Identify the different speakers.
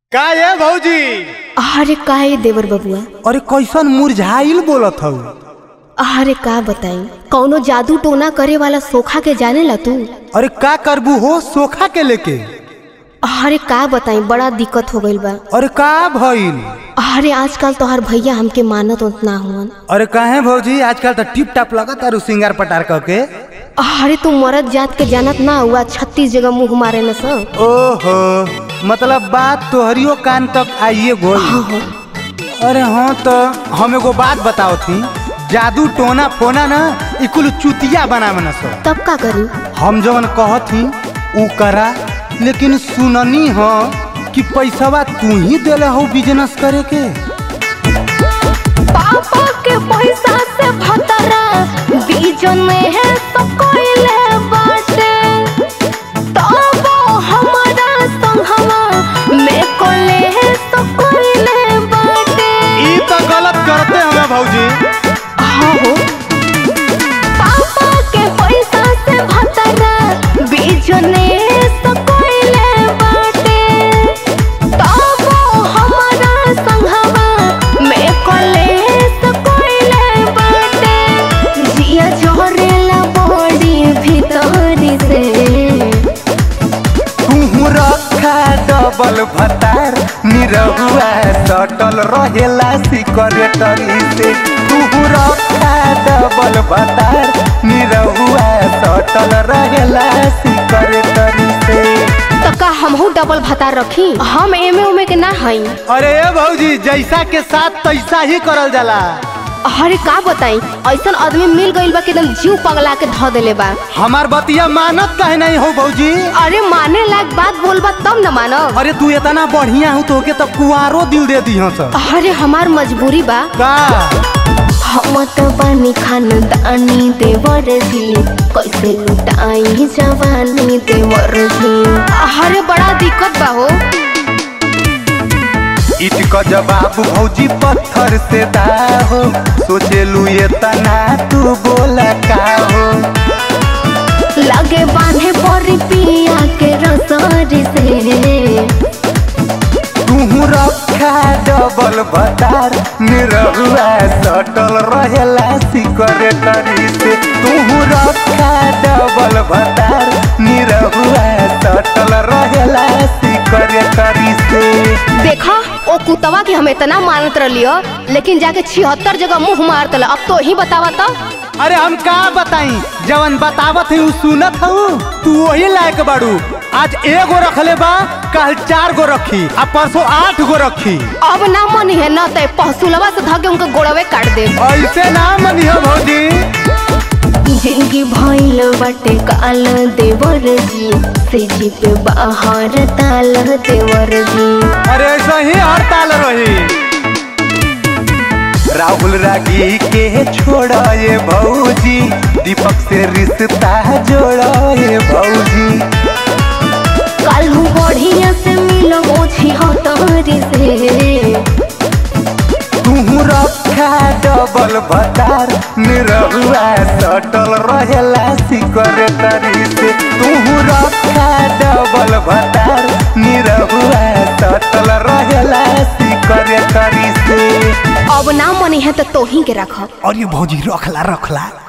Speaker 1: का ये भौजी
Speaker 2: अरे का ये देवर बबुआ
Speaker 1: अरे कैसन मुरझाइल बोलत हऊ
Speaker 2: अरे का बताई कौनो जादू टोना करे वाला सोखा के जाने ला तू
Speaker 1: अरे का करबू हो सोखा के लेके
Speaker 2: अरे का बताई बड़ा दिक्कत हो गइल बा
Speaker 1: अरे का भइल
Speaker 2: अरे आजकल तोहर भैया हमके मानत उतना हुवन
Speaker 1: अरे काहे भौजी आजकल तो टिप टाप लगत तारू सिंगार पटार क के
Speaker 2: अरे तू मरद जात के जानत ना हुआ छत्तीस जगह मुंह मारे न सब
Speaker 1: ओहो मतलब बात तोहरियो कान तक आइए गोई अरे हाँ तो हम एगो बात बताओ थी जादू टोना फोना ना ई कुल चुतिया बना बना सो
Speaker 2: तब का करी
Speaker 1: हम जवन कहती ऊ करा लेकिन सुननी हो कि पैसवा तू ही देले हो बिजनेस करे के
Speaker 2: पापा के पैसा से भतरा बीजन में है तो कोइले बाटे तब हमारा संगवा में कोले है तो कोइले बाटे
Speaker 1: ई तो गलत करते हमें भौजी
Speaker 2: हो पापा के पैसा से भतरा बीजन में तो कोइले बाटे तब हमारा संगवा में कोले तो कोइले बाटे जिया जोरेला बॉडी भीतरी से
Speaker 1: तू रखा डबल भतार निरहुआ सटल रहेला सिकरेटरी से तू रखा डबल भतार निरहुआ सटल रहेला सिकरेटरी से
Speaker 2: तो का हमहू डबल भता रखी हम एमे उमे के ना हई
Speaker 1: अरे ए भौजी जैसा के साथ तैसा ही करल जाला
Speaker 2: अरे का बताई ऐसन आदमी मिल गइल बा कि एकदम जीव पगला के ध देले बा
Speaker 1: हमार बतिया मानत काहे नहीं हो भौजी
Speaker 2: अरे माने लायक बात बोलबा तब न मानब
Speaker 1: अरे तू इतना बढ़िया हो तो के तो कुआरो दिल दे दी हस
Speaker 2: अरे हमार मजबूरी बा
Speaker 1: का
Speaker 2: हम तो बानी खानदानी देवर जी कैसे लुटाई जवानी देवर जी अरे बड़ा दिक्कत बा हो
Speaker 1: ईट का जवाब भौजी पत्थर से दा हो सोचेलू ये तना तू बोला का हो
Speaker 2: लगे बांधे परी पिया के रसरी से
Speaker 1: तू रखा डबल भतार निरहुआ सटल रहेला सिकरेटरी से तू रखा डबल भतार निरहुआ सटल रहेला सिकरेटरी से
Speaker 2: देखा ओ कुतवा के हम इतना मानत रहियो लेकिन जाके छिहत्तर जगह मुंह मार तल अब तो ही बतावा तो
Speaker 1: अरे हम का बताई जवन बतावत है उ सुनत हूँ तू वही लायक बाड़ू आज एगो रखले बा कल चार गो रखी आ परसों आठ गो रखी
Speaker 2: अब ना मन है न ते पहसुलवा से धके उनके गोड़वे काट दे
Speaker 1: ऐसे ना मनियो भौजी
Speaker 2: जिनकी भइल बटे काल देवर जी से जी पे बाहर ताल देवर जी
Speaker 1: अरे ऐसा ही हड़ताल रही राहुल रागी के छोड़ा ये भौजी दीपक से रिश्ता जोड़ा ये भौजी
Speaker 2: कल बढ़िया से मिलो ओछी हतरी से
Speaker 1: तू रखा डबल भतार निरहुआ सटल रहेला सिकरेटरी से तू रखा डबल भतार निरहुआ सटल रहेला सिकरेटरी से
Speaker 2: अब ना मनी है तो तोही के रखब
Speaker 1: और ये भौजी रखला रखला